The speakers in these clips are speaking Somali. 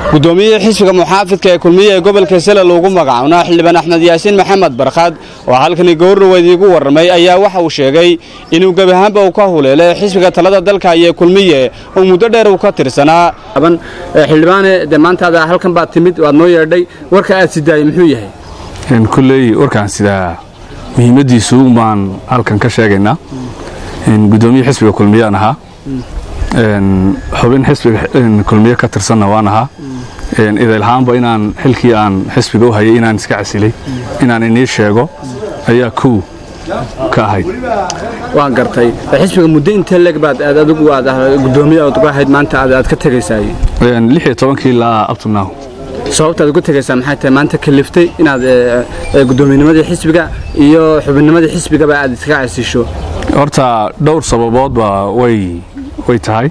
guddoomiyihii xisbiga muxaafidka ee kulmiye ee gobolka sela loogu magacaabna xildhibaan axmed yaasiin maxamed barkhad oo halkani gowrdhaweyd iigu warramay ayaa waxa uu sheegay inuu gebi ahaanba uu ka huleelay xisbiga talada dalka iyo kulmiye oo muddo dheer uu ka tirsanaa xildhibaane de maantaada halkan baad timid waad noo yeedhay warka aad sidaayey muxuu yahay kulley warkaan sidaa muhiimaddiisu baan halkan ka sheegaynaa gudoomiye xisbiga kulmiyaan ahaa xubin xisbiga kulmiye ka tirsanna waan ahaa idaylhaanba inaan xilkii aan xisbiga u hayay inaan iska casilay inaan inii sheego ayaa kow ka ahayd waan gartay xisbiga muddo intee leg baad aad adigu aad gudoomiye aad uga ahayd maanta aad ka tegaysaay lix iyo tobankii ilaa abtunaw sababta aad uga tegaysaa maxay tahay maanta kaliftay inaad gudoomiyenimadii xisbiga iyo xubinnimadii xisbigaba aad iska casisho horta dhowr sababoodba way way tahay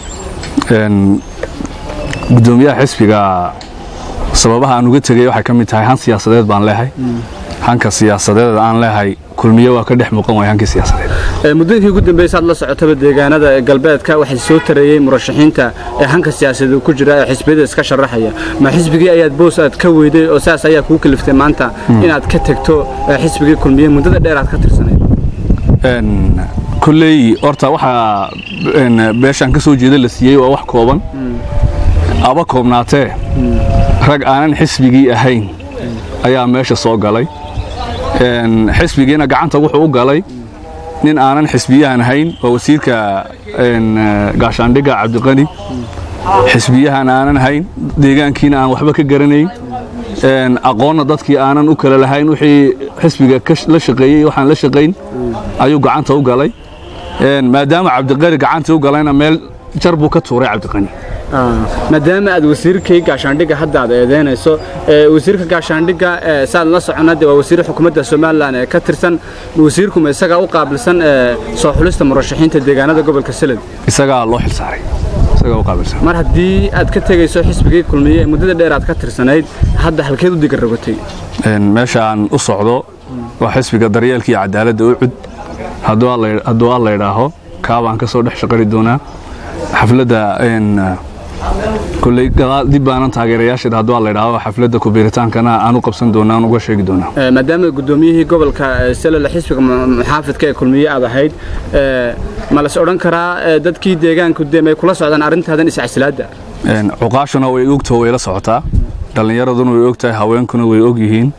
gudoomiyaha xisbiga sababaha aan uga tegay waxay ka mid tahay han siyaasadeed baan leehay hanka siyaasadeed aan leehay kulmiye waa ka dhex muuqan waay hankii siyaasadeed muddooyinkii ugu dambaysa aad la socotaba deegaanada galbeedka waxay soo tareeyey murashaxiinta ee hanka siyaasadeed ku jira ee xisbiyada iska sharaxaya ma xisbigii ayaad boos aad ka weyday oo saas ayaa kuu kaliftay maanta inaad ka tegto xisbigii kulmiye muddada dheer aad ka tirsanayd kulley horta waxaa beeshaan ka soo jeeda la siiyey waa wax kooban aba koobnaatee rag aanan xisbigii ahayn ayaa meesha soo galay xisbigiina gacanta wuxuu u galay nin aanan xisbiyahan ahayn waa wasiirka gaashaandhigga cabdiqani xisbiyahan aanan ahayn deegaankiina aan waxba ka garanayn aqoonna dadkii aanan u kala lahayn wixii xisbiga la shaqeeyey waxaan la shaqayn ayuu gacanta u galay maadaama cabdiqani gacanta u galayna meel jar buu ka tuuray cabdiqani maadaama aad wasiirkay gaashaandhigga hadda aad eedeynayso wasiirka gaashaandhigga saad la socona de waa wasiir xukuumadda somalilan ee ka tirsan wasiirkuma isagaa u qaabilsan soo xulista murashaxiinta deegaanada gobolka seled isagaa loo xilsaaray mar haddii aad ka tegayso xisbigii kulmiye ee muddada dheer aad ka tirsanayd hadda halkeed u digarrogatay meeshaan u socdo waa xisbiga daryeelka iyo cadaaladda u cud hadduu alla idhaaho kaabaan ka soo dhex shaqari doonaa xafladda kulley dib baanan taageerayaasheeda hadduu alla idhaaho xafladda kubiiritaankana aan u qabsan doonaa aan uga sheegi doonaa maadaama guddoomiyihii gobolka selole xisbiga muxaafidka ee kulmiye aad ahayd ma las odhan karaa dadkii deegaanku de may kula socdaan arrintaadan iscasilaadda cuqaashuna way ogtaho way la socotaa dhallinyaraduna way og tahay haweenkuna way og yihiin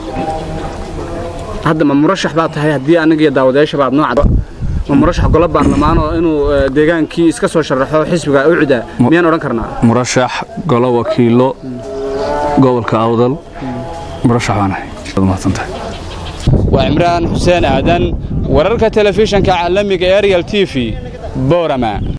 hadda ma murashax baad tahay haddii anigiyo daawadayaashaba aad nooca ma murashax golo baarlamaan oo inuu deegaankii iska soo sharaxo xisbiga ucda miyaan odhan karnaa murashax golo wakiilo gobolka awdal murashax baan ahay mahadsantahay waa cimraan xuseen aadan wararka telefishanka caalamiga ariel t v boorama